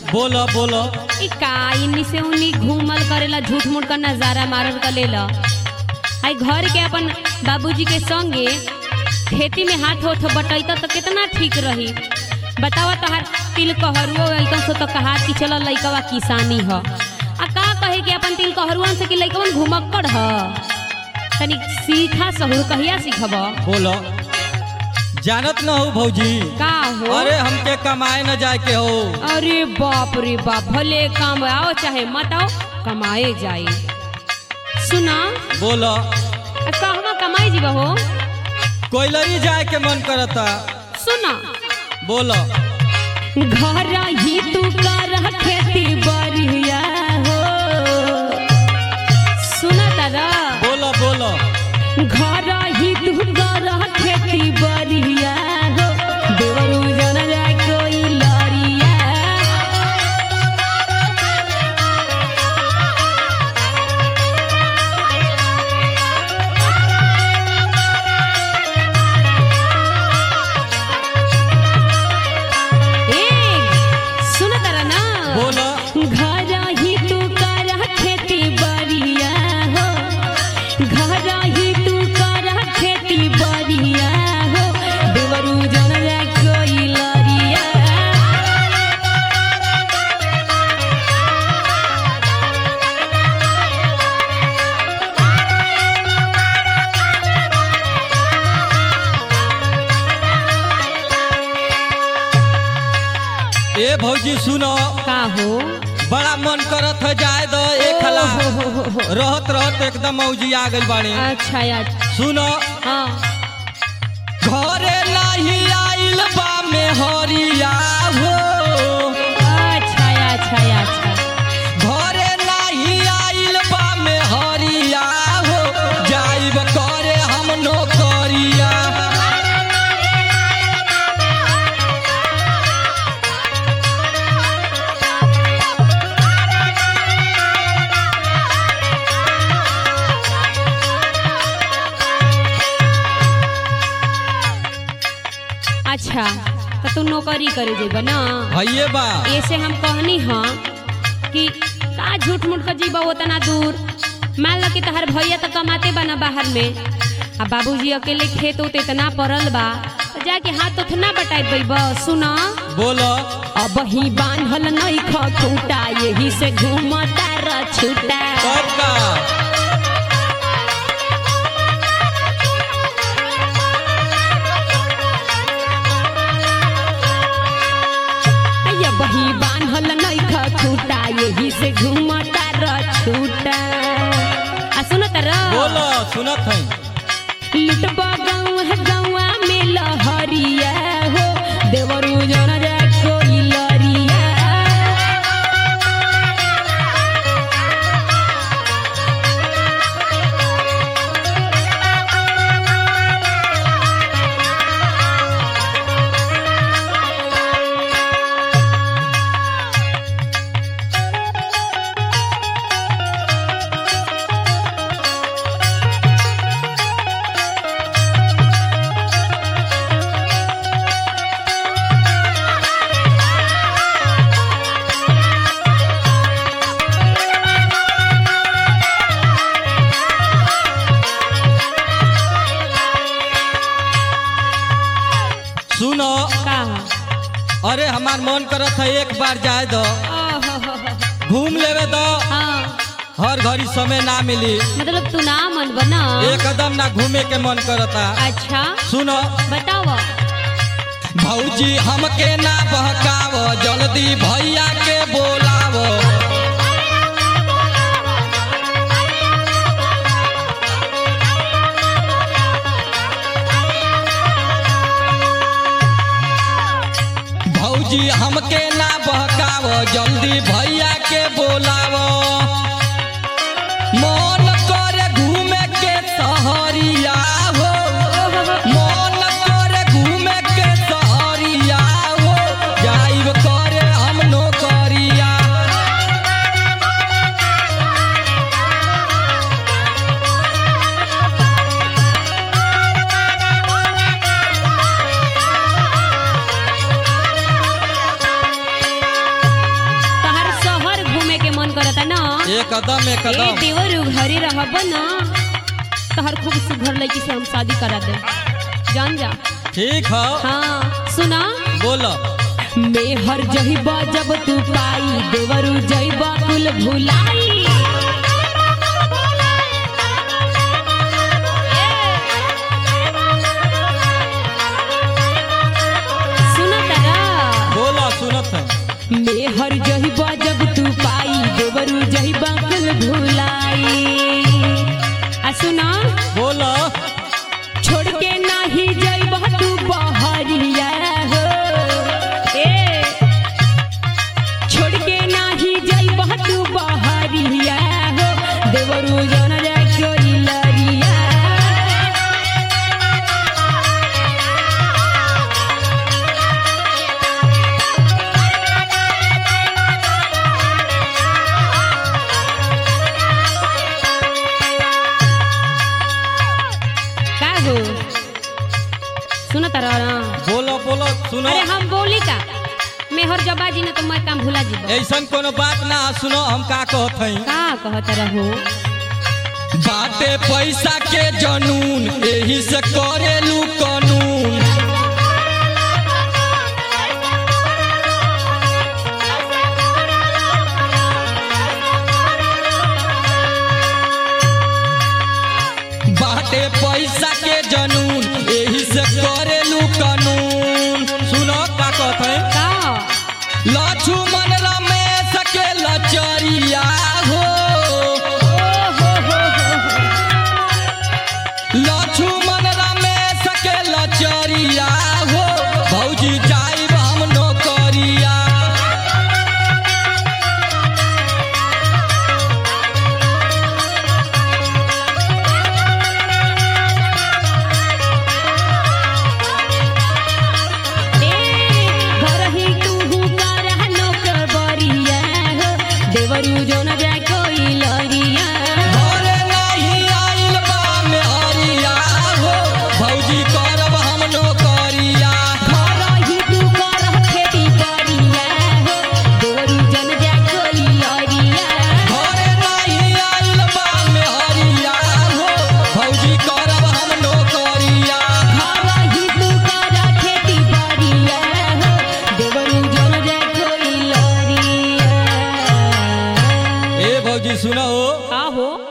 बोलो बोलो ई का इन्नी से उन्नी घूमल करेला झूठ मूठ का नजारा मारल का लेला आई घर के अपन बाबूजी के संगे खेती में हाथ होठ बटैता तो कितना ठीक रही बतावा तहार तिल कहरुओ एकदम से तो कहा कि चल लइकवा किसानी ह आ का कहे कि अपन तिल कहरुआन से कि लइकवन घुमक्कड़ ह तनी सीखा सहूर कहिया सीखब बोलो जानत न हो भौजी का हो अरे हमके कमाए न जाए के हो अरे बाप रे बाप भले काम आओ चाहे मत आओ कमाए जाए सुना बोलो आ कहवा कमाई जीवा हो कोयलरी जाए के मन करता सुना बोलो घर ही तू कर खेती बढ़िया हो सुना तारा बोलो बोलो घर ही तू कर खेती बढ़िया हो देवरू जन जाए कोई लड़िया ए सुन तारा ना बोलो घर ही तू कर खेती बढ़िया हो घर ही तू कर खेती बढ़िया हो देवरू जन जा कोई लड़िया ए भौजी सुनो का हो बड़ा मन करत है जाए दो एक हला हो, हो, हो, हो। रहत रहत एकदम मौजी आ गइल बाड़ी अच्छा यार सुनो हाँ घरे नाही आइल बा में हरिया हो अच्छा अच्छा अच्छा घरे नाही आइल बा में हरिया हो जाइब करे हम नौकरिया अच्छा तो तू नौकरी करे जेबा ना हइये बा ऐसे हम कहनी हाँ कि का झूठ मूठ का जीबा उतना दूर मान लो कि तहर भैया तो कमाते बना बाहर में आ बाबूजी अकेले खेत उत इतना पड़ल बा तो जाके हाथ उतना बटाई बैब सुना बोलो अब ही बांधल नहीं खूटा यही से घूमता र छूटा कब का अब ही बांधल नहीं खूटा यही से घूमता र छूटा आ सुनत र बोलो सुनत है लुटबा गौआ गौआ में लहरिया हो देवरू जन जा कोई लरिया सुनो का अरे हमार मन करत है एक बार जाए दो घूम लेवे दो हाँ हर घड़ी समय ना मिली मतलब तू ना मन बना एकदम ना घूमे के मन करता अच्छा सुनो बताओ भौजी हमके ना बहकाव जल्दी भैया के बोलाव भौजी हमके ना बहकाव जल्दी भैया के बोलाव मन करे घूमे के सहरिया हो मन करे घूमे के सहरिया हो जाइब करे हम नौकरिया एकदम ए एकदम देवर घरे रहब न तहर खूब सुघर लड़की से हम शादी करा दे जान जा ठीक है हाँ सुना बोलो मेहर जहिबा जब तू पाई देवरू जइबा कुल भुलाई सुना तारा बोलो सुनत है मेहर जहिबा जब तू पाई देवरू जहिबा कुल भुलाई आ सुना बोलो छोड़ के नाही जइबा तू बहरिया हो ए छोड़ के नाही जइबा तू बहरिया हो देवरू जन जाय कोई लरिया का हो सुनत रहा बोलो बोलो सुनो अरे हम बोली का मेहर जबा जी ने तो मैं काम भुला जीबो ऐसन कोनो बात ना सुनो हम का कहत हई का कहत रहो बाटे पैसा के जनून एही से करेलू कानून बाटे पैसा के जनून एही से करेलू कानून सुनो का कहत हई का लक्ष्मण रमेश के लचरिया हो लक्ष्मण रमेश के लचरिया हो भौजी जाइब हम नौकरिया ए घर ही तू करह नौकर बरिया हो देवरू जो न जाय कोई लरिया घरे नहीं आइल बा में हरिया हो भौजी करब हम नौकरिया घर ही तू करह खेती बरिया हो देवरू जन जाय कोई लरिया घरे नहीं आइल बा में हरिया हो भौजी करब हम नौकरिया घर ही तू करह खेती बरिया हो देवरू जन जाय कोई लरिया ए भौजी सुनो का हो